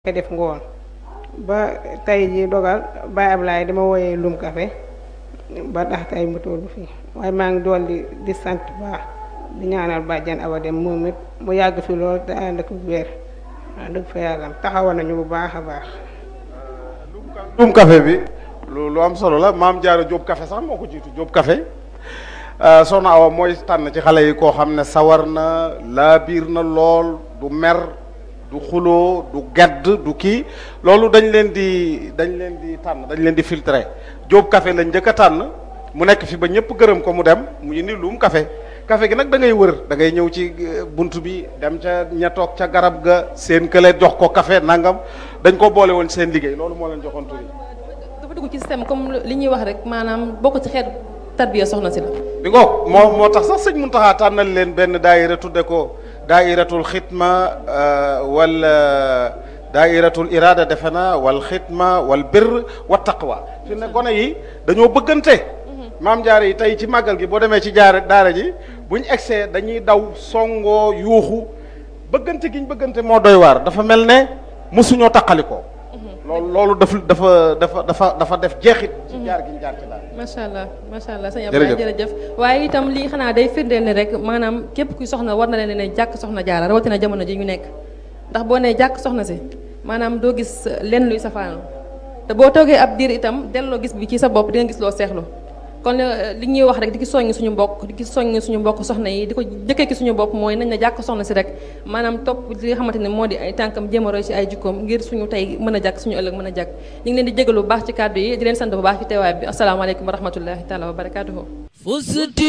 koy def ngoon ba tey ji dogal Baye Ablaye dama wooyee lum café ba tax tey mu tollu fii waaye maa ngi dool di di sant baax di ñaanal bàjjan Awa Dem moom it mu yàgg fi lool te ànd ak wér wax dëgg fa yàlla taxawa nañu bu baax a baax lum café bi lu lu am solo la maam Jaara Jóob café sax moo ko jiitu Jóob café soxna Awa mooy tànn ci xale yi koo xam ne sawar na laa biir na lool du mer du xuloo du gedd du kii loolu dañ leen di dañ leen di tànn dañ leen di filtrer Jóob café lañ njëkk a tànn mu nekk fi ba ñëpp gërëm ko mu dem mu indi lum café café gi nag da ngay wër da ngay ñëw ci bunt bi dem ca ña toog ca garab ga seen kële jox ko café nangam dañ ko boole woon seen liggéey loolu moo leen joxoon tur yi dafa dugg ci système comme li ñuy wax rek maanaam bokk ci xeetu tarbiya soxna si la. bi ngoog moo moo tax sax sëñ Muntaxa tànnal leen benn daayira tudde ko daayiratul xitma wala daayiratul irada defe na wal xitma wal birr wa taqwa fi ne gone yi dañoo bëggante maam jaare yi tey ci màggal gi boo demee ci jaare daara ji buñ egsee dañuy daw songoo yuuxu bëggante giñ bëggante moo doy waar dafa mel ne mosuñoo taqalikoo loolu loolu dafa dafa dafa dafa dafa def jeexit ci jaar giñ jaar ci daal macha allah macha allah sëñ Abdoulaye jërëjëf waaye itam lii xanaa day firndeel ne rek maanaam képp kuy soxna war na leen ne jàkk soxna jaara rawatina jamono ji ñu nekk ndax boo nee jàkk soxna si maanaam doo gis lenn luy safaanu te boo toogee ab diir itam delloo gis bi ci sa bopp di nga gis loo seexlu kon li ñuy wax rek di ki soññ suñu mbokk di ki soññ suñu mbokk soxna yi di ko jëkkee ki suñu bopp mooy nañ na jàkk soxna si rek maanaam topp li nga xamante ne moo di ay tànkam jéem a roy ci ay jikkoom ngir suñu tey mën a jàkk suñu ëllëg mën a jàkk ñu ngi leen di jégalu bu baax ci kàddu yi di leen sant bu baax ci teewaay bi asalaamaaleykum wa rahmatullahi taala wa barakatuhu